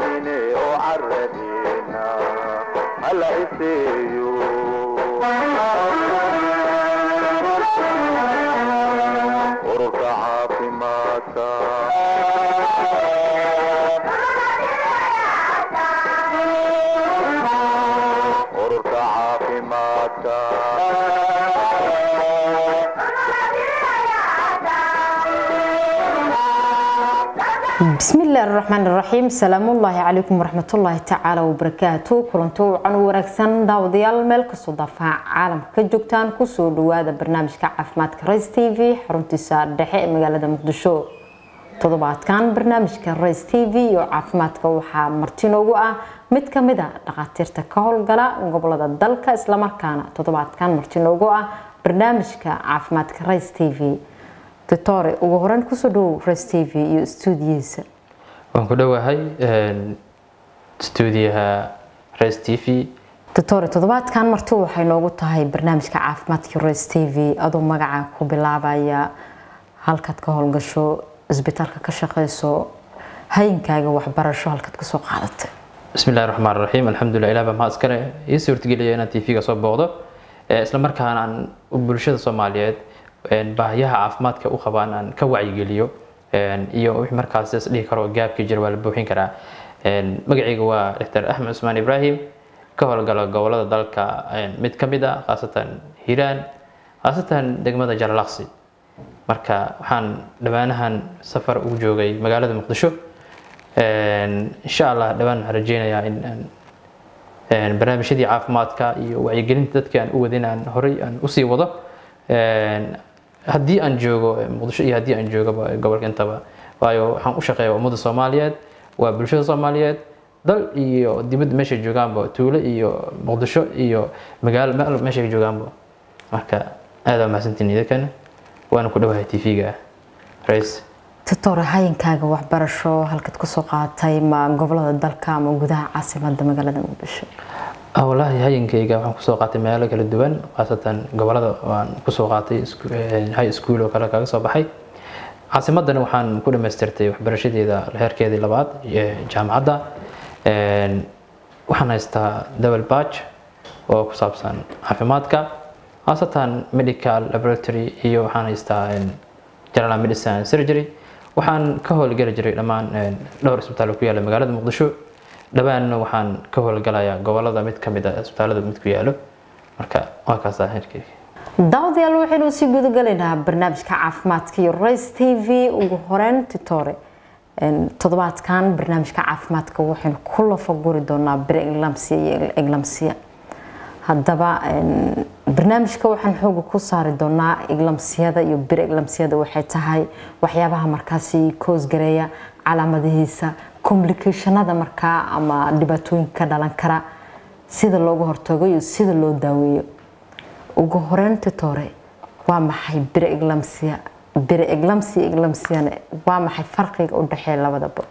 cayne oo caradina hala iseeyo ururka caafimaadka ururka caafimaadka بسم الله الرحمن الرحيم سلام الله عليكم ورحمة الله تعالى وبركاته كلنتو عن ورقسان داوديال ميل كسو دفاع عالم كجوكتان كسو دوادا برنامج كعافمات كريس تي في حرونتي سار دحي مقالة مقدشو toddobaadkan barnaamijka race t v iyo caafimaadka waxaa martinoogu ah mid ka mid a dhakhaatiirta ka howlgala gobolada dalka islamarkaana toddobaadkan martinoogu ah barnaamijka caafimaadka race t v doctore ugu horeyn kusoo dhowow race t v iyo stuudiyihiisa waan ku dhowahay stuudiyaha res t v doctore toddobaadkan marti waxay noogu tahay barnaamijka caafimaadka race t v adoo magaca ku bilaabaya halkaad ka howlgasho isbitaalka ka shaqeyso hayinkaaga waxbarasho halkaad kasoo qaadatay bismi illahi raxmaan raxiim alxamdulilah ilah baa mahad iskale ii suurtageliya inaan tv-ga soo booqdo isla markaana aan bulshada soomaaliyeed baahiyaha caafimaadka u qabaan aan ka wacyigeliyo iyo wixii markaas is dhihi karo gaabkii jira waa la buuxin karaa magacayga waa dr axmed cusmaan ibraahim ka howlgala gobolada dalka mid ka mid ah khaasatan hiiraan khaasatan degmada jalalaqsi marka waxaan dhammaanahan safar ugu joogay magaalada muqdisho insha allah dhawaan waxaan rajeynayaa in barnaamijyadii caafimaadka iyo wacyigelinta dadka aan u wadin aan horey aan usii wado haddii aan joogo muqdisho iyo haddii aan joogaba gobolka intaba waayo waxaan u shaqeeya ummadda soomaaliyeed waa bulshada soomaaliyeed dal iyo dibadda meeshay joogaanba tuulo iyo muqdisho iyo magaalo meel meeshay joogaanba marka aada waa mahadsantiin idinkan waana ku dhowahay tv-ga rais doctore hayinkaaga waxbarasho halkaad kusoo qaadatay ma gobolada dalka ama gudaha caasimada magaalada muqdisho wallaahi hayinkayga waxaan kusoo qaatay meelo kala duwan khaasatan gobolada waan kusoo qaatay high school oo kale kaga soo baxay caasimadana waxaan ku dhamaystirtay waxbarashadeeda heerkeedii labaad jaamacadda waxaan haystaa double batch oo ku saabsan caafimaadka khaasatan medical laboratory iyo waxaan haystaa general medicine surgery waxaan ka howlgeli jiray dhammaan dhowr isbitaal ku yaala magaalada muqdisho dhawaanna waxaan ka howlgalayaa gobolada mid kamid ah isbitaalada mid ku yaalo marka waa kaasaa heerkeyga daawadayaal waxaynu sii gudagalaynaa barnaamijka caafimaadka iyo race t v ugu horeyn titore toddobaadkan barnaamijka caafimaadka waxaynu ku lafaguri doonaa bireglamsia iyo eglamsia haddaba barnaamijka waxaan xooga ku saari doonaa eglamsiyada iyo bireglamsiyada waxay tahay waxyaabaha markaasi koosgareeya calaamadihiisa complicationada markaa ama dhibaatooyinka ka dhalan kara sida looga hortago iyo sida loo daaweeyo ugu horeyn titore waa maxay bireglamsia bireglamsia eglamsiane waa maxay farqiga u dhexeeya labadaba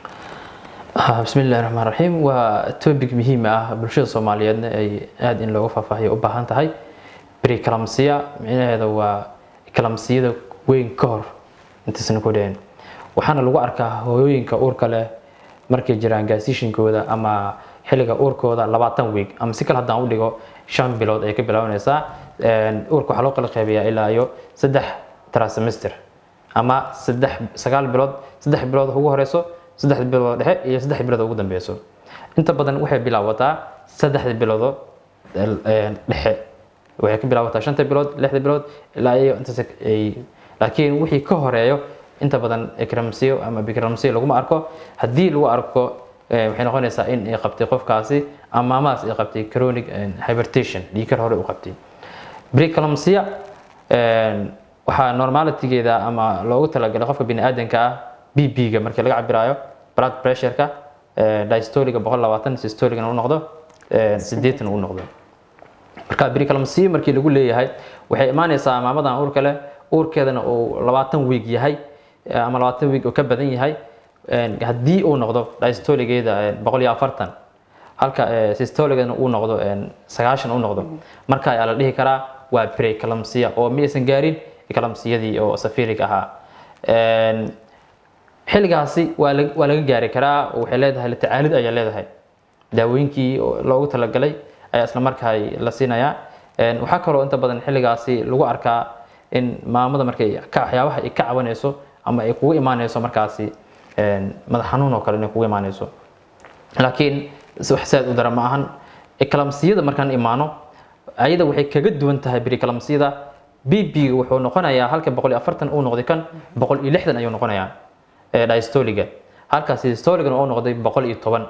bismi illahi raxmaan raxiim waa topic muhiim ah bulshada soomaaliyeedna ay aada in looga faahfaahiyo u baahan tahay briclamsia micnaheeda waa eclamsiyada weyn ka hor intaysna ku dhicin waxaana lagu arkaa hooyooyinka uurka leh markay jiraan gaasishinkooda ama xilliga uurkooda labaatan week ama si kale haddaan u dhigo shan bilood ay ka bilaabanaysaa uurka waxaa loo kala qeybayaa ilaa iyo saddex trasemester ama saddex sagaal bilood saddex bilood ugu horeyso saddex bilood dhexe iyo saddex bilood ugu dambeyso inta badan waxay bilaabataa saddexda biloodo dhexe waxay ka bilaabataa shanta bilood lixda bilood ilaa iyo intaas ay laakiin wixii ka horeeyo inta badan ecramsiyo ama bicramsiyo laguma arko haddii lagu arko waxay noqonaysaa in ay qabtay qofkaasi ama maamadaas ay qabtay chronic hypertension dhiigkar hore u qabtay briclamsia waxaa normalitygeeda ama loogu talagalay qofka bini aadanka ah bb-ga markii laga cabiraayo blood pressure-ka dystoliga boqol labaatan systoligana u noqdo sideetan u noqdo marka briclamsia markii lagu leeyahay waxay imaanaysaa maamadan uurka leh uurkeedana uu labaatan week yahay ama labaatan week oo ka badan yahay haddii uu noqdo dystoligeeda boqol iyo afartan halka systoligana uu noqdo sagaashan u noqdo marka ayaa la dhihi karaa waa preeclampsia oo ma aysan gaarin eclampsiyadii oo safirig ahaa xilligaasi waa la- waa laga gaari karaa oo waxay leedahay la tacaalid ayaa leedahay daawooyinkii oo loogu talagalay ayaa isla markaa la siinayaa Een, waxaa kaloo inta badan xilligaasi lagu arkaa in maamada markay ka waxyaabaha ay ka cabanayso ama ay kugu imaanayso markaasi een, madax xanuun oo kale inay kugu imaanayso laakiin wax saad u dara ma ahan eclampsiyada markaan imaano ayada waxay kaga duwan tahay preeclampsiyada bb wuxuu noqonayaa halka boqol iyo afartan uu noqday kan boqol iyo lixdan ayuu noqonayaa ee diastoliga halkaas systoligan uu noqday boqol iyo toban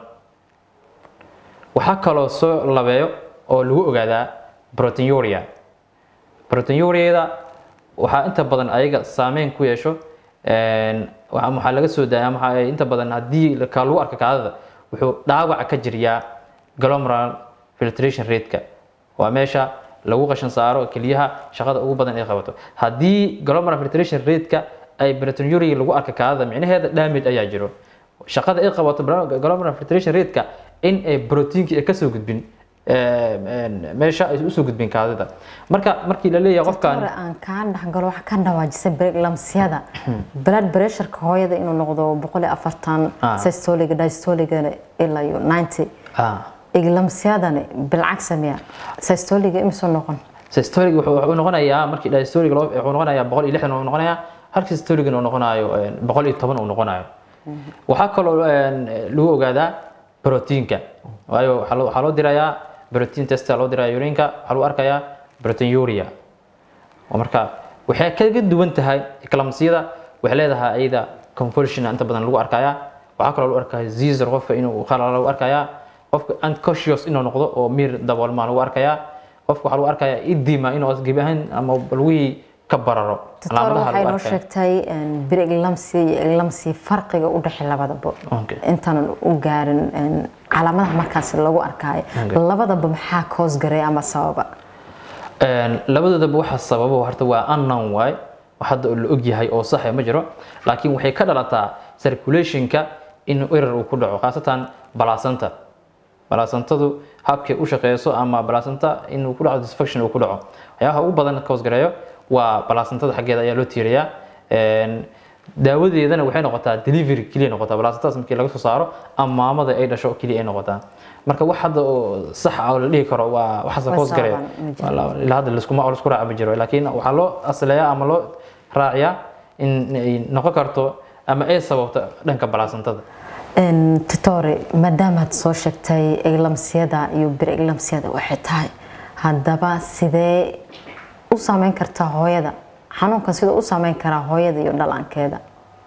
waxaa kaloo soo labeeyo oo lagu ogaadaa proteinuria proteinuria-da waxaa inta badan ayaga saameyn ku yeesho een, waxa waxaa laga soo daaya ama waxa- inta badan haddii ka lagu arka kaadada wuxuu dhaawaca ka jiriyaa glomerular filtration rate-ka waa meesha lagu qashan saaro keliyaha shaqada ugu badan ay qabato haddii glomerular filtration rate-ka ay proteinuria lagu arka kaadada micnaheeda damage ayaa jiro shaqada ay qabato glomerular filtration rate-ka in ay proteinkii ay kasoo gudbin een, een, meesha ay usoo gudbin kaadida marka markii la leeyahay qofkan hore aan kaa dhexgalo waxaa ka dhawaajisay preeclampsiyada blood pressureka hooyada inuu noqdo boqol iyo afartan Ah. systoliga diastoligana ilaa iyo ninety ah, eclampsiyadani bilcagsa miya systoliga imisoo noqon systolic wuxuu wuxuu noqonayaa markii diastolic loo wuxuu noqonayaa boqol iyo lixdan uu noqonayaa halka systolicna uu noqonayo een, boqol iyo toban uu noqonayo waxaa kaloo een, lagu ogaadaa proteinka waayo waxaa loo- waxaa loo dirayaa protein testa loo diraya urinka waxaa lagu arkayaa proteinuria oo marka waxay kaga duwan tahay eclampsiyada waxay leedahay ayada conversion inta badan lagu arkayaa waxaa kaloo lagu arkayaa zizor qofka inuu qalala lagu arkayaa qofka unconscious inuu noqdo oo miir daboolmaa lagu arkayaa qofka waxaa lagu arkayaa idima inuu gebi ahaan ama lugihii ka bararo doctor calaamadaha waxay lagu noo arkaya sheegtay preeclampsia iyo eclampsia farqiga u dhexeeya labadaba Okay. intaanan u gaarin een, calaamadaha markaas lagu arkaayo Okay. labadaba maxaa koos garay ama sababa Een, labadoodaba waxa sababo horta waa unknown waay wax hadda la og yahay oo sax ah ma jiro laakiin waxay ka dhalataa circulationka in error uu ku dhaco khaasatan balaasanta balaasantadu habkay u shaqeyso ama balaasanta inuu ku dhaco dysfunction uu ku dhaco waxyaabaha ugu badan ka hoosgareeyo waa balaasantada xaggeeda ayaa loo tiiriyaa Een, daawadeedana waxay noqotaa delivery keliya noqotaa balaasantadas markii laga soo saaro ama maamada ay dhasho keliya ay noqotaa marka wax hadda oo sax ah oo la dhihi karo waa waxaas ka Waa hoosgareeya sabab, ma jiro. Wala- ilaa hadda laskuma laisku raaca ma jiro laakiin waxaa loo asleeyaa ama loo raaciyaa in ay noqon karto ama ay sababto dhanka balaasantada Een, tutore maadaamaad soo sheegtay eclampsiyada iyo preeclampsiyada waxay tahay haddaba sidee u saameyn kartaa hooyada xanuunkan siduu u saameyn karaa hooyada iyo dhallaankeeda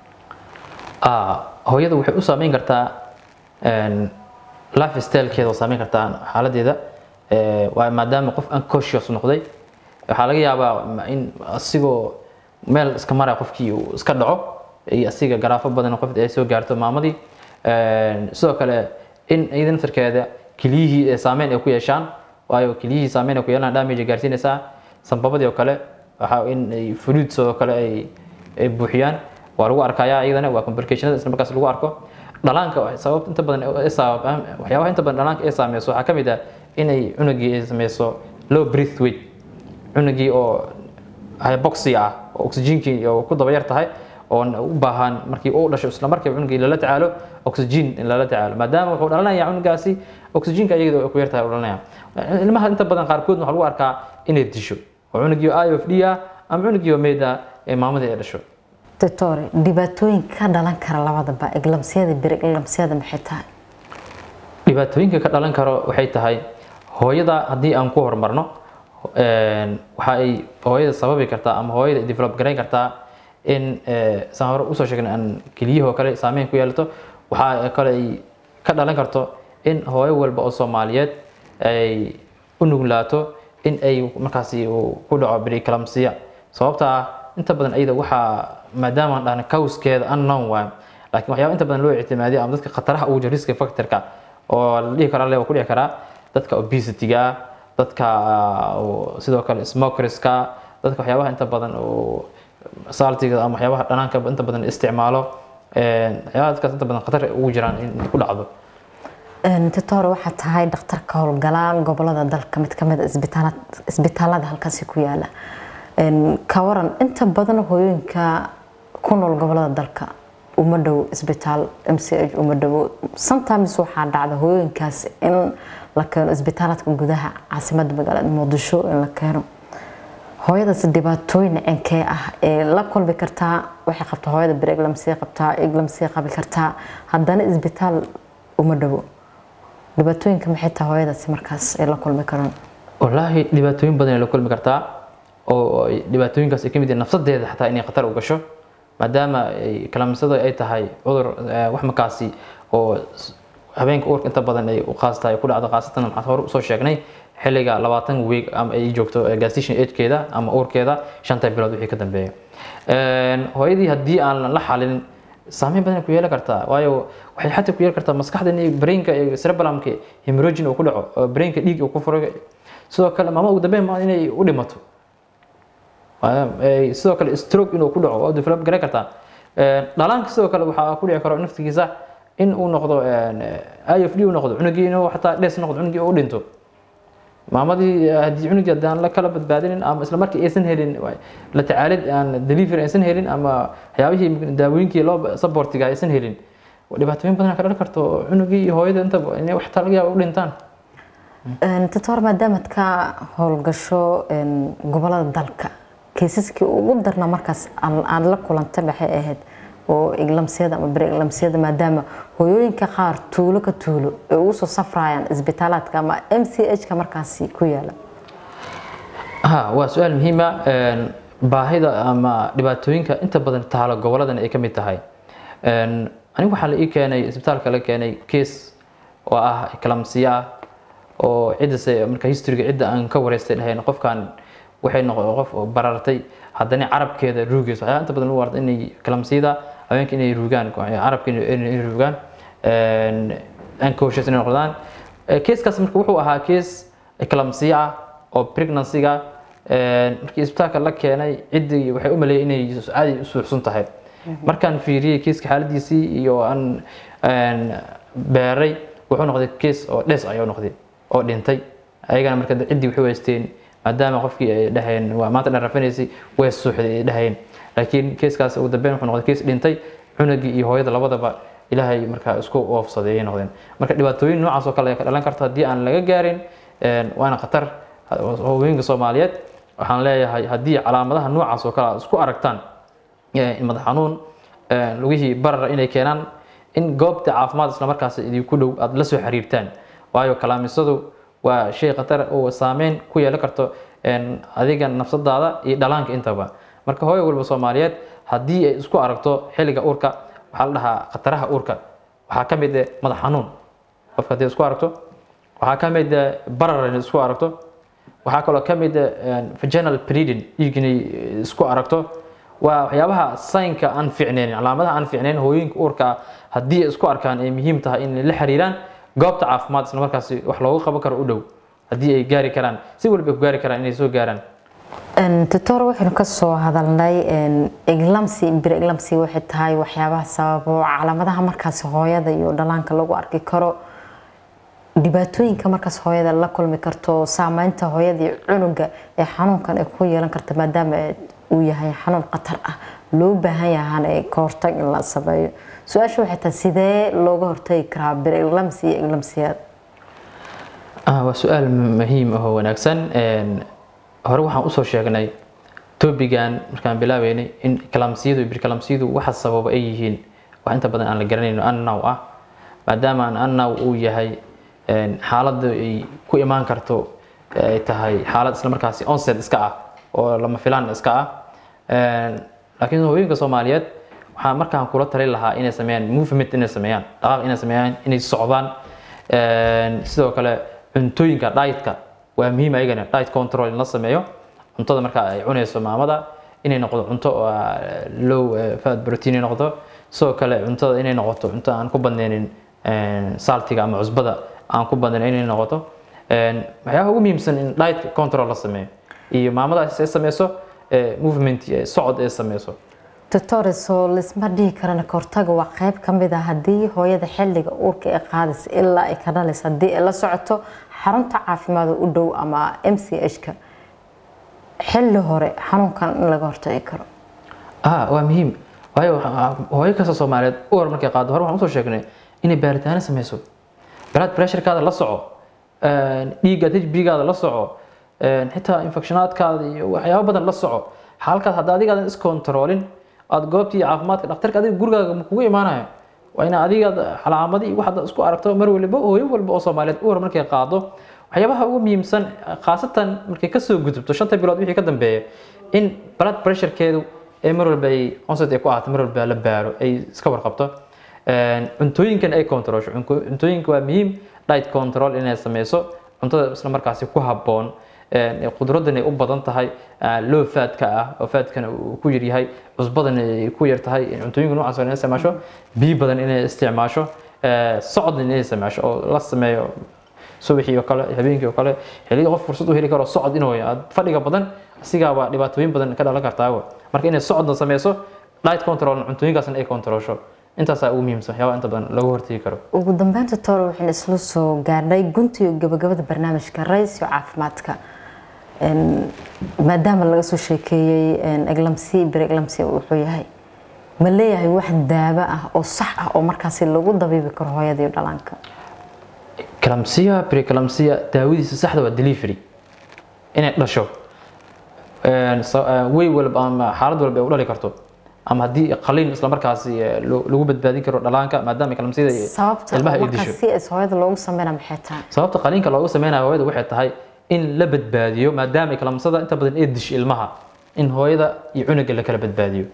Ah, hooyada waxay u saameyn kartaa een, life stylekeeda oo saameyn kartaa xaaladeeda Eh, waa maadaama qof unconscious noqday waxaa laga yaabaa ma- in asigoo meel iska maraya qofkii uu iska dhaco iyo asiga garaafo badan qof ay soo gaarto maamadii Een, sidoo kale in iyada naftarkeeda keliyihii ee saameyn ay ku yeeshaan waayo keliyihii saameyn ay ku yeelaan damage ay gaarsiinaysaa sanbabadii oo kale waxaa in ay fluids oo kale ay ay buuxiyaan waa lagu arkayaa iyadana waa complicationada isla markaas lagu arko dhalaanka waxay sababta inta badan ee sabab waxyaabaha inta badan dhalaanka ay saameyso waxaa ka mid ah inay cunugii ay sameyso low breath weight cunugii oo hypoxia ah oo oxygenkii oo ku daba yar tahay oo u baahan markii uu dhasho isla markiiba cunugii lala tacaalo oxygen in lala tacaalo maadaama wuxuu dhalanayaa cunugaasi oxygenka iyada ku yar tahay uu dhalanaya ilmaha inta badan qaarkood waxaa lagu arkaa inay disho oo cunugii oo IOFD ah ama cunugii oo meyd ah ee maamadii ay dhasho doctore dhibaatooyin ka dhalan kara labadaba eclampsiyada preeclampsiyada maxay tahay dhibaatooyinka ka dhalan karo waxay tahay hooyada haddii aan ku horumarno een, waxa ay hooyada sababi kartaa ama hooyada ay develop garayn kartaa in eh, saan hore usoo sheegnay aan keliyahoo kale saameyn ku yeelato waxa kale ay ka dhalan karto in hooyo walba oo soomaaliyeed ay u nuglaato in ay markaasi uu ku dhaco preeclampsia sababta ah inta badan iyada waxaa maadaama aan dhahna cawskeeda unknown waay laakiin waxyaaba inta badan loo ictimaadiyo ama dadka khataraha ugu jira risk factorka oo la dhihi kara le waa ku dhici karaa dadka obesity-ga ah dadka ah, oo sidoo kale smokerska dadka waxyaabaha inta badan oo saltiga ama waxyaabaha dhanaanka inta badan isticmaalo een, waxyaabaha dadkaas inta badan khatar ay ugu jiraan in ku dhacdo doctore waxaa tahay dhakhtarka howlgala gobolada dalka mid kamid a isbitaala- isbitaalada halkaasi ku yaala Een, ka waran inta badan hooyooyinka ku nool gobolada dalka uma dhow isbitaal m c h uma dhowo sometimes waxaa dhacda hooyooyinkaas in la keeno isbitaaladka gudaha caasimadda magaalada muqdisho in la keeno hooyadaas dhibaatooyin cinkee ah ee la kulmi kartaa waxay qabtaa hooyada bereglamsii qabtaa eglamsii qabi kartaa haddana isbitaal uma dhowo dhibaatooyinka maxay tahay hooyadaasi markaas ay la kulmi karaan wallaahi dhibaatooyin badan ay la kulmi kartaa oo ay- dhibaatooyinkaas ay ka mid yihiin nafsadeeda xataa inay khatar u gasho maadaama ay kalaamisada ay tahay cudur eh, wax markaasi oo s- habeenka uurka inta badan ay u qaas tahay ku dhacdo khaasatan waxaan hore usoo sheegnay xilliga labaatan week ama ay joogto eh, gestation agekeeda ama uurkeeda shanta bilood wixii ka dambeeya Een, hooyadii haddii aan la xalin saameyn badan ay ku yeelan kartaa waayo waxay xataa ku yeelan kartaa maskaxda inay brainka iyo cerebellumka hemorrhagin uu ku dhaco oo brainka dhiig uu ku furo sidoo kale maama ugu dambeyn ma inay u dhimato Waa- ay- sidoo kale stroke inuu ku dhaco waa develop garan kartaa Een, dhalaanka sidoo kale waxaa ku dhici karo naftigiisa in uu noqdo een, ifd uu noqdo cunugii inuu xataa dhes noqdo cunugii uu dhinto maamadii eh, haddii cunugii haddaan la kala badbaadinin ama isla markii aysan helin wa- la tacaalid aan delivery aysan helin ama waxyaabihii daawooyinkii loo supportiga aysan helin dhibaatooyin badan ka dhalan karto oo cunugii iyo hooyada intaba inay wax laga yaabo u dhintaan doctor maadaamaad ka howlgasho een, gobolada dalka kaysaskii ugu darna markaas aan- aad la kulantay maxay ahayd oo iglamsiyada ama bere iglamsiyada maadaama hooyooyinka qaar tuulo ka tuulo ay ugu soo safrayaan isbitaalaadka ama m c h ka markaasi ku yaala ha waa su-aal muhiima baahida ama dhibaatooyinka inta badan taalo goboladan ay ka mid tahay Een, anigu waxaa la ii keenay isbitaalka la keenay case oo ah kalamsiya ah oo ciddase marka historyga cidda aan ka wareystay dhahayn qofkan waxay noqo qof oo barartay haddana carabkeeda ruugayso waxyaa inta badan lagu warta inay kalamsiyada haweenka inay ruugaan carabka inay inay ruugaan unconscious inay noqdaan keeskaas marka wuxuu ahaa kees kalamsiya ah oo pregnancy-ga markii isbitaalka la keenay ciddii waxay u maleeyay inay caadi u suuxsan tahay markaan fiiriyey keeska xaaladiisii iyo aan beeray wuxuu noqday kees oo dhes ayuu noqday oo dhintay ayagana marka ciddii waxay weysteen maadaama qofkii ay dhaheen waa maanta dhan rafanaysay way suuxday ay dhaheen laakiin keeskaas ugu dambeyn wuxuu noqday kees dhintay cunugii iyo hooyada labadaba ilaahay markaa isku oofsaday ay noqdeen marka dhibaatooyin noocaas oo kale ay ka dhalan karto haddii aan laga gaarin waana khatar haweenka soomaaliyeed waxaan leeyahay haddii calaamadaha noocaas oo kale aad isku aragtaan madax xanuun lugihii barar inay keenaan in goobta caafimaad isla markaas idinku dhow aad la soo xiriirtaan waayo kalaamisadu waa shay khatar oo saameyn ku yeelan karto adiga nafsadaada iyo dhalaanka intaba marka hooyo walba soomaaliyeed haddii ay isku aragto xilliga uurka waxaa la dhahaa khataraha uurka waxaa ka mid ah madax xanuun qofka haddii isku aragto waxaa ka mid ah barar inay isku aragto waxaa kaloo ka mid ah vaginal bleeding dhiig inay isku aragto waa waxyaabaha saynka aan fiicnayn calaamadaha aan fiicnayn hooyinka uurka haddii ay isku arkaan ay muhiim tahay in la xiriiraan goobta caafimaad isla markaasi wax loogu qaban karo u dhow haddii ay gaari karaan si walba ay ku gaari karaan inay soo gaaraan doctor waxaynu ka soo hadalnay eglamsi bir eglamsi waxay tahay waxyaabaha sababo calaamadaha markaas hooyada iyo dhalaanka lagu arki karo dhibaatooyinka markaas hooyada la kulmi karto saameynta hooyada iyo cunuga ee xanuunkan ay ku yeelan karta maadaama uu yahay xanuun khatar ah loo baahan yahaan ee ka hortag in la sameeyo su-aasha waxay tahay sidee looga hortagi karaa bir eglamsi iyo eglamsiyaad waa su-aal muhiim ah oo wanaagsan hore waxaan usoo sheegnay tobigan markaan bilaabeynay in kalamsiyadu iyo birkalamsiyadu waxa sababa ay yihiin wax inta badan aan la garanayno annaw ah maadaama aan annaw uu yahay xaaladda ay ku imaan karto ay tahay xaalad isla markaasi onset iska ah oo lama filaan iska ah laakiin hooyinka soomaaliyeed waxaa markaan kula talin lahaa inay sameeyaan movement inay sameeyaan dhaqaaq inay sameeyaan inay socdaan sidoo kale cuntooyinka dietka waa muhiim ayagana diet control in la sameeyo cuntada marka ay cunayso maamada inay noqdo cunto low fat protein inay noqdo sidoo kale cuntada inay noqoto cunto aan ku badnaynin saltiga ama cusbada aan ku badnayn inay noqoto waxyaabaha ugu muhiimsan in diet control la sameeyo iyo maamada ay sameyso movement socod ay sameyso doctor soo lisma dhihi karana kahortaga waa qayb ka mid ah haddii hooyada xilliga uurka ay qaadaysa ilaa ay ka dhalaysa haddii ay la socoto xarunta caafimaad u dhow ama m c h-ka xilli hore xanuunkan in laga hortagi karo ah waa muhiim waayo waxa- hooyo kasta soomaaliyeed uur markay qaado hore waxaan usoo sheegnay inay baaritaano sameyso blood pressurekaada la soco dhiiggaad hbgaada la soco xitaa infectionaadkaada iyo waxyaabo badan la soco halkaas hadda adigaadan iscontrolin aad goobtii caafimaadka dhakhtarka adiga gurigaaga ma kugu imaanayo waa ina adigaad calaamadii waxaad isku aragto mar waliba hooyo walba oo soomaaliyeed uur markay qaado waxyaabaha ugu muhiimsan khaasatan markay kasoo gudubto shanta bilood wixii ka dambeeya in blood pressurekeedu ee mar walba ay onset ay ku ahaato mar walba la baaro ay iska warqabto cuntooyinkan ay controlsho Cunko- cuntooyinka waa muhiim diet control inay sameyso cuntada isla markaasi ku habboon qudradan ay u badan tahay low fatka ah oo fatkana uu ku yar yahay cusbadan ay ku yar tahay cuntooyinka noocaas oo inay isticmaasho biyo badan inay isticmaasho socod inay isticmaasho oo la sameeyo subaxii oo kale habeenkii oo kale xilliga qof fursad u heli karo socod inuu aad fadhiga badan asigaaba dhibaatooyin badan ka dhalan kartaa marka inay socodna sameyso diet control cuntooyinkaasna ay controlsho intaasaa ugu muhiimsan waxyaabaha inta badan lagu hortegi karo ugu dambeynta toole waxaan isla soo gaarnay guntiga gabagabada barnaamijka raysio caafimaadka Een, maadaama laga soo sheekeeyey eglamsi bir eglamsi wuxuu yahay ma leeyahay wax daawo ah oo sax ah oo markaasi lagu dabiibi karo hooyada iyo dhallaanka kalamsiya precalamsiya daawadiisa saxda waa delivery inay dhasho Een, sa- ee, way walba ama xaalad walba ay u dhali karto ama haddii qaliin isla markaasi ee, lo- lagu badbaadin karo dhalaanka maadaama kalamsiyada iyo sababta ilmaha ay markaas disho si is hooyada loogu sameynaa maxay tahay sababta qaliinka loogu sameynayo hooyada waxay tahay in la badbaadiyo maadaama kalamsada inta badan ay disho ilmaha in hooyada iyo cunuga la kala badbaadiyo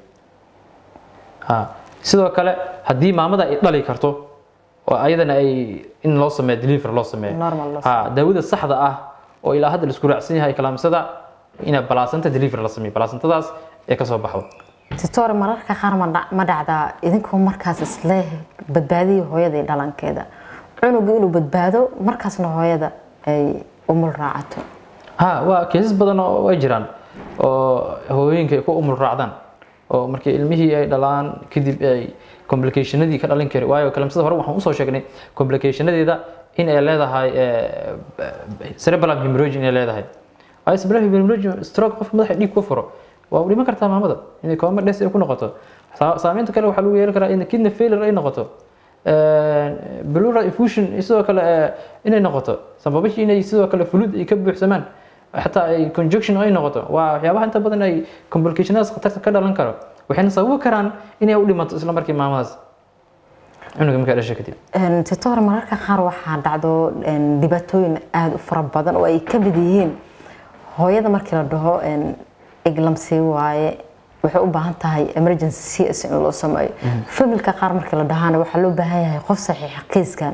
ha sidoo kale haddii maamada ay dhali karto oo ayadana ay in loo sameeyo deliver loo sameeyo Normal loo ha daawada saxda ah oo ilaa hadda la isku raacsan yahay kalamsada ina balaasanta deliver la sameeyo balaasantadaas ee kasoo baxdo titore mararka qaar ma dhac- ma dhacdaa idinkoo markaas isle badbaadiya hooyada iyo dhalankeeda cunuga inuu badbaado markaasna hooyada ay umul raacato ha waa keesas badan oo way jiraan oo hooyooyinka ay ku umul raacdaan oo markii ilmihii ay dhalaan kadib ay complicationadii ka dhalin kari waayo kalamsada hore waxaan usoo sheegnay complicationadeeda in ay leedahay eh, cerebral hemorrhage inay leedahay waayo cerebral hemorrhage stroke qof madaxa dhiig ku furo waa u dhiman kartaa maamada inay coma death ay ku noqoto Saa- saameynta kale waxaa lagu yeelan karaa in kidney failure ay noqoto pleural effusion sidoo kale eh, inay noqoto sababihii inay sidoo kale fluid ay ka buuxsamaan xataa ay conjunction ay noqoto waa waxyaabaha inta badan ay complicationadaas khatarta ka dhalan karo waxayna sababi karaan inay u dhimato isla markii maamadaas cunuga markaa dhasha kadib Een, titore mararka qaar waxaa dhacdo een, dhibaatooyin aada u fara badan oo ay ka mid yihiin hooyada markii la dhaho een, eglamsi waaye waxay u baahan tahay emergency cs in loo sameeyo familka qaar markii la dhahaana waxaa loo baahan yahay qof saxiixa kiiskan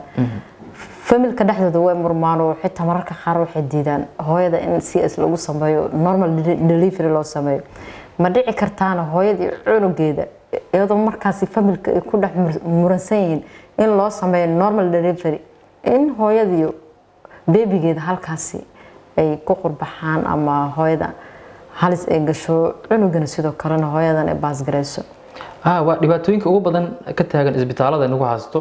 familka dhexdooda way murmaan oo xitaa mararka qaar waxay diidaan hooyada in cs lagu sameeyo normal de- delivery loo sameeyo ma dhici kartaana hooyada iyo cunugeeda iyadoo markaasi familka ay ku dhex mur- muransan yihiin in loo sameeyo normal delivery in hooyadiyo beebigeeda halkaasi ay ku qurbaxaan ama hooyada halis ay gasho cunugana sidoo kalena hooyadan ay baasgarayso ah waa dhibaatooyinka ugu badan ka taagan isbitaalada nagu haysto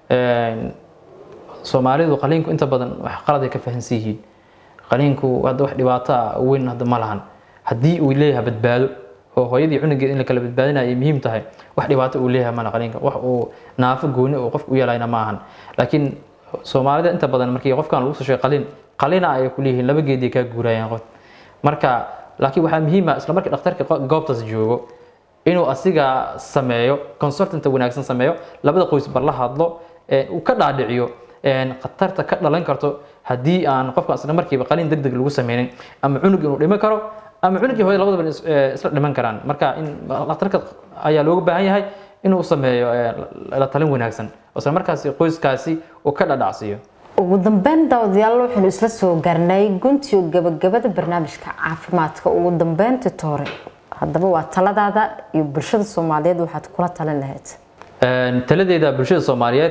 Een, soomaalidu qaliinku inta badan wax qalad ay ka fahansan yihiin qaliinku hadda wax dhibaato ah weyn hadda ma lahan haddii uu leeyahay badbaado oo hooyadii cunugeeda in la kala badbaadinayo ay muhiim tahay wax dhibaato uu leeyahay mana qaliinka wax uu naafo gooni oo qofku u yeelayna ma ahan laakiin soomaalida inta badan markii qofkan lagu soo sheegay qaliin qaliina ay ku leeyihiin laba geedii kaa guurayaan qof marka laakiin waxaa muhiim ah isla markii dhakhtarka qo- goobtaas joogo inuu asiga sameeyo consultant wanaagsan sameeyo labada qoys bar la hadlo ee uu ka dhaadhiciyo een, khatarta ka dhalan karto haddii aan qofka isla markiiba qaliin degdeg lagu sameynin ama cunug inuu dhiman karo ama cunug iyo hooyo labadaba is- ee, isla dhiman karaan marka in dhakhtarka ayaa looga baahan yahay inuu sameeyo ee, la- la talin wanaagsan oo isla markaasi qoyskaasi uu ka dhadhacsiiyo ugu dambeyn daawadayaal waxaynu isla soo gaarnay guntiyo gabagabada barnaamijka caafimaadka ugu dambeyn titoore haddaba waa taladaada iyo bulshada soomaaliyeed waxaad kula talin lahayd Een, taladeeda bulshada soomaaliyeed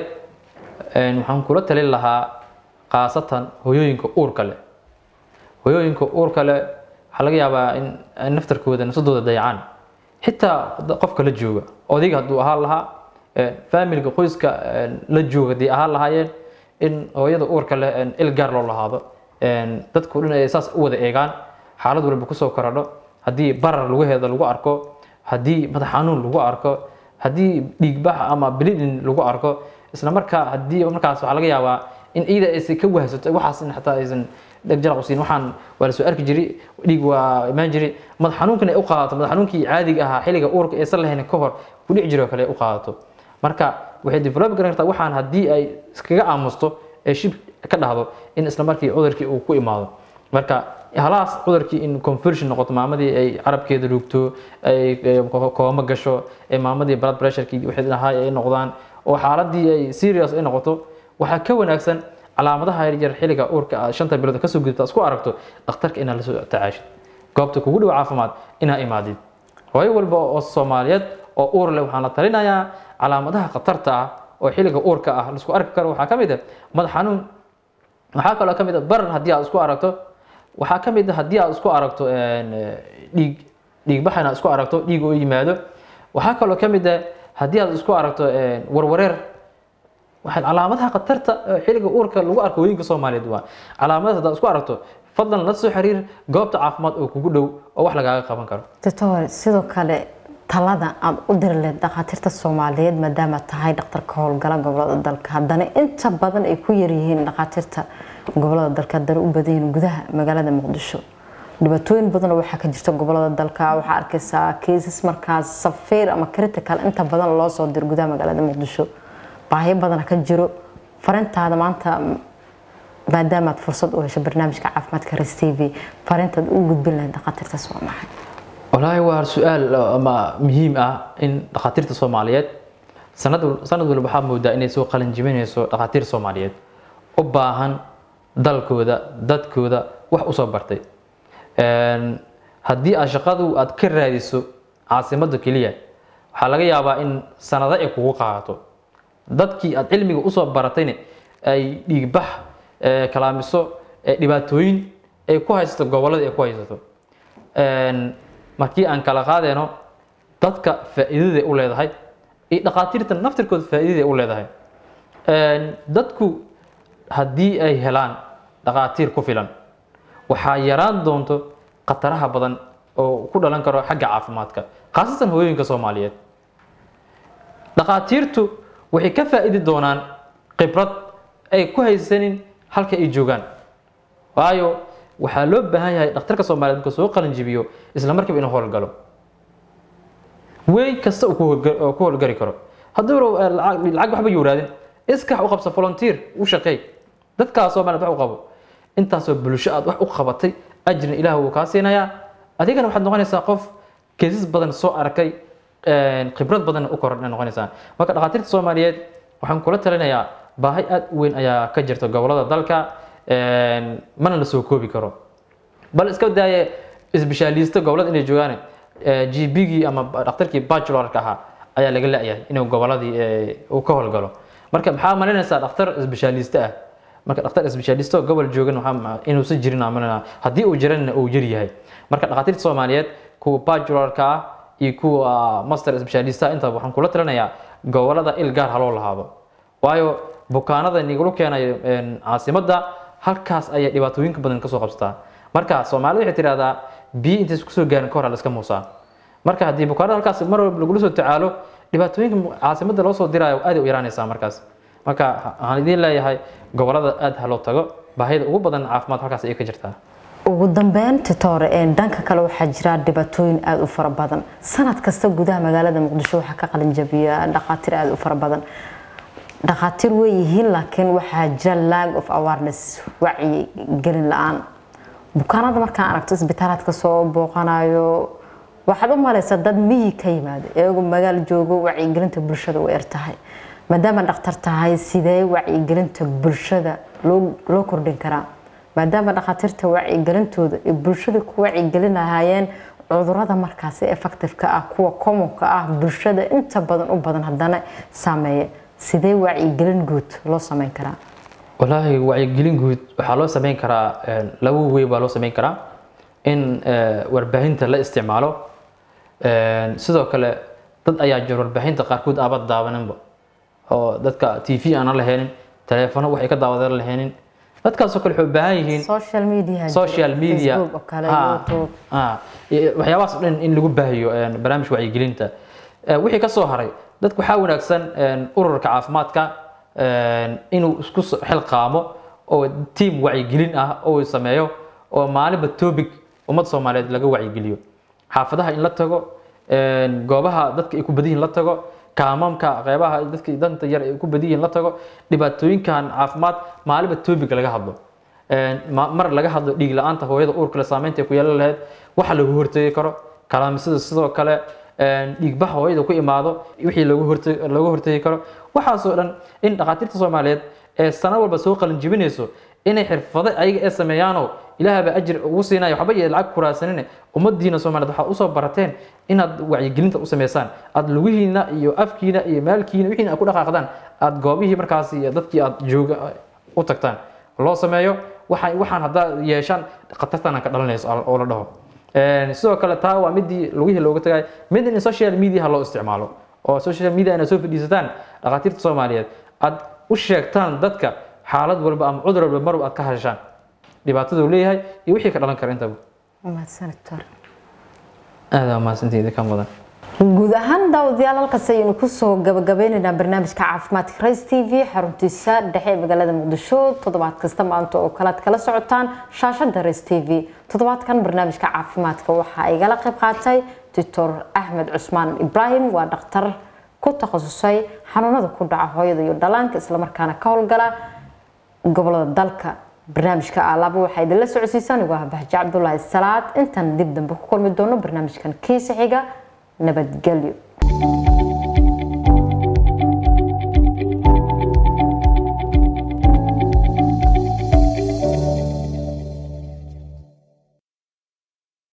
een, waxaan kula talin lahaa khaasatan hooyooyinka uurka leh hooyooyinka uurka leh waxaa laga yaabaa in ay naftarkooda nafsadooda dayacaan xitaa da- qofka la jooga odayga hadduu ahaan lahaa een, faamilka qoyska een, la jooga haddii ahaan lahaayeen in hooyada uurka leh een, il gaar loo lahaado een, dadku dhan ay saas u wada eegaan xaalad walba kusoo korodho haddii barar lugaheeda lagu arko haddii madax xanuun lagu arko haddii dhiigbax ama bleeding lagu arko isla markaa haddii markaas waxaa laga yaabaa in ciida aysan ka wahsato waxaas in xataa aysan dheg jalaq u siin waxaan waa la soo arki jiray dhiig waa imaan jiray madax xanuunkana ay u qaadato madax xanuunkii caadiga ahaa xilliga uurka aysan lahayn ka hor ku dhici jiro kale ay u qaadato marka waxay develop garan kartaa waxaan haddii ay iskaga aamusto ee shib ka dhahdo in isla markii cudurkii uu ku imaado marka halaas cudurkii in conversion noqoto maamadii ay carabkeeda rugto ay ay kooma gasho ee maamadii blood pressurekii wixii dhahay ay noqdaan oo xaaladii ay serious ay noqoto waxaa ka wanaagsan calaamadaha yaryar xilliga uurka aad shanta bilood kasoo gudubta isku aragto dhakhtarka inaad la soo tacaashid goobta kugu dhow caafimaad inaad imaadid hooyo walba oo soomaaliyeed oo uur leh waxaan la talinayaa calaamadaha khatarta ah oo xilliga uurka ah laisku arki karo waxaa ka mid ah madax xanuun waxaa kaloo ka mid ah barar haddii aad isku aragto waxaa ka mid ah haddii aad isku aragto een, eh, dhiig dhiigbax inaad isku aragto dhiig oo yimaado waxaa kaloo ka mid ah haddii aad isku aragto een, warwareer waxay calaamadaha khatarta ee xilliga uurka lagu arko hooyinka soomaaliyeed waa calaamadaha haddaad isku aragto fadlan la soo xiriir goobta caafimaad oo kugu dhow oo wax lagaaga qaban karo doctor sidoo kale talada aad u diri leed dhakhaatiirta soomaaliyeed maadaama tahay dhakhtarka howlgala gobolada dalka haddana inta badan ay ku yaryihiin dhakhaatiirta gobolada dalka haddana u badan yihiin gudaha magaalada muqdisho dhibaatooyin badan oo waxaa ka jirta gobolada dalka waxaa arkaysaa cases markaas safiir ama critical inta badan loo soo diro gudaha magaalada muqdisho baahiyo badana ka jiro farintaada maanta maadaama aad fursad u hesho barnaamijka caafimaadka res t v farintaad u gudbin lahayd dhakhaatiirtaas waa maxay wallaahi waa su-aal ama muhiim ah in dhakhaatiirta soomaaliyeed sanad sanad walba waxaa moodaa inay soo qalin jibinayso dhakhaatiir soomaaliyeed u baahan dalkooda dadkooda wax usoo bartay Een, haddii aad shaqadu aad ka raadiso caasimadda keliya waxaa laga yaabaa in sanado ay kugu qaadato dadkii aad cilmiga usoo baratayna ay dhiigbax ee, kalaamiso ee, dhibaatooyin ay ku haysato gobolada ay ku haysato Een, markii aan kala qaadeyno dadka faa'iidada ay u leedahay iyo dhakhaatiirta naftirkooda faa'iidada ay u leedahay Een, dadku haddii ay helaan dhakhaatiir ku filan waxaa yaraan doonto khataraha badan oo ku dhalan karo xagga caafimaadka khaasatan hooyooyinka soomaaliyeed dhakhaatiirtu waxay ka faa'iidi doonaan khibrad ay ku haysanin halka ay joogaan waayo waxaa loo baahan yahay dhakhtarka soomaaliyeed marka soo qalin jibiyo isla markiiba inuu howlgalo wey kasta uu ku howlga- oo ku howlgari karo hadduu rabo, eh, lacag lacag waxba yowraadin iskax u qabsa volunteer u shaqeey dadkaas soomaaliyeed wax u qabo intaasoo bulsho aad wax u qabatay ajrina ilaah wuu kaa siinayaa adigana waxaad noqonaysaa qof keesas badan soo arkay een, khibrad badan u koran noqonaysaa marka dhakhaatiirta soomaaliyeed waxaan kula talinayaa baahi aad u weyn ayaa ka jirta gobolada dalka een, mana la soo koobi karo bal iska daaye isbishaaliista gobolada inay joogaan gbgii ama dhakhtarkii bachelorka ahaa ayaa laga la-yahay inuu goboladii eh, uu ka howlgalo marka maxaa malinaysaa dhakhtar isbishaaliste ah marka dhakhtar isbishaaliste oo gobol joogan waxaa ma- inuusan jirin aan malinaa haddii uu jirana uu yar yahay marka dhakhaatiirta soomaaliyeed kuwa bachelorka ah iyo kuwa master isbishaalista intaba waxaan kula talinayaa gobolada il gaar haloo lahaado waayo bukaanada nigula keenayo een, caasimadda halkaas ayay dhibaatooyinka badan kasoo qabsataa marka soomaalida waxay tidhahdaa biyo intaysa kusoo gaarin ka hor la iska muusaa marka haddii bukaanada halkaas mar walba lagula soo tacaalo dhibaatooyinka mu- caasimadda loo soo diraayo aad ay u yaraanaysaa markaas marka waxaan idiin leeyahay gobolada aad ha loo tago baahida ugu badan caafimaad halkaas ayay ka jirtaa ugu dambeyn titoore ee dhanka kale waxaa jira dhibaatooyin aada u fara badan sanad kasta gudaha magaalada muqdisho waxaa ka qalin jabiya dhakhaatiir aada u fara badan dhakhaatiir way yihiin laakiin waxaa jira lag of awareness wacyi gelin la-aan bukaanada markaan aragto isbitaalaadka soo booqanayo waxaad u malaysaa dad miyi ka yimaada iyagoo magaal joogo wacyigelinta bulshada u ertahay maadaama dhakhtar tahay sidee wacyigelinta bulshada loo loo kordhin karaa maadaama dhakhaatiirta wacyigelintooda ay bulshada ku wacyigelin lahaayeen cudurada markaasi effectiveka ah kuwa commonka ah bulshada inta badan u badan haddana saameeya sidee wacyigelin guud loo sameyn karaa walaahi wacyigelin guud waxaa loo sameyn karaa een, laba wey baa loo sameyn karaa in eh, warbaahinta la isticmaalo Een, sidoo kale dad ayaa jira warbaahinta qaarkood aaba daawaninba oo dadka t v aan la lahaynin taleefano waxay ka daawadan lahaynin dadkaasoo kale waxay u baahan yihiin social media jira, social media facebook oo kale Ah, youtube ah, iyo waxyaabahaas oo dhan in lagu baahiyo een, barnaamijka wacyigelinta Eh, wixii ka soo haray dadku waxaa wanaagsan een, ururka caafimaadka een, inuu isku so- xilqaamo oo tiim wacyigelin ah oo uu sameeyo oo maalinba topic ummad soomaaliyeed laga wacyigeliyo xaafadaha in la tago een, goobaha dadka ay ku badan yihiin la tago kaamamka qeybaha dadka danta yar ay ku badan yihiin la tago dhibaatooyinkan caafimaad maalinba topic laga hadlo Een, ma- mar laga hadlo dhiig la-aanta hooyada uurka leh saameynta ay ku yeelan lahayd waxa lagu hortegi karo kalaamisada sidoo kale een, dhiigbaxa hooyada ku imaado wixii lagu horte- lagu hortegi karo waxaasoo dhan in dhakhaatiirta soomaaliyeed ee sano walba soo qalin jibinayso inay xirfado ayaga ee sameeyaanoo ilaahaba ajir ugu siinaya waxba iyo lacag kuraasanine ummadiina soomaaliyeed waxaad usoo barateen inaad wacyigelinta u sameysaan aad lugihiina iyo afkiina iyo maalkiina wixiina aad ku dhaqaaqdaan aad goobihii markaas iyo dadkii aad jooga u tagtaan loo sameeyo waxaan waxaan haddaad yeeshaan khatartana ka dhalanayso oo oo la dhaho Een, sidoo kale taa waa midii lugihii looga tagay mid in social media ha loo isticmaalo oo social media inaad soo fadhiisataan dhakhaatiirta soomaaliyeed aad u sheegtaan dadka xaalad walba ama cudur walba marwab aad ka heshaan dhibaataduu leeyahay iyo wixii ka dhalan kara intaba mahadsan doctor aad aa mahadsantihiin ka mudan guud ahaan daawadayaal halkaas ayaynu kusoo gabagabeynaynaa barnaamijka caafimaadka rays t v xaruntiisa dhexe ee magaalada muqdisho toddobaad kasta maanta oo kale aad kala socotaan shaashada rays t v toddobaadkan barnaamijka caafimaadka waxaa igala qayb qaatay doctor axmed cusmaan ibraahim waa dhakhtar ku takhasusay xanuunada ku dhaca hooyada iyo dhalaanka islamarkaana ka howlgala gobolada dalka barnaamijka alaaba waxaa idinla socodsiisaan igu ah bahjo cabdulaahi salaad intaan dib dambe ku kulmi doono barnaamijkan kiisa xiga nabadgelyo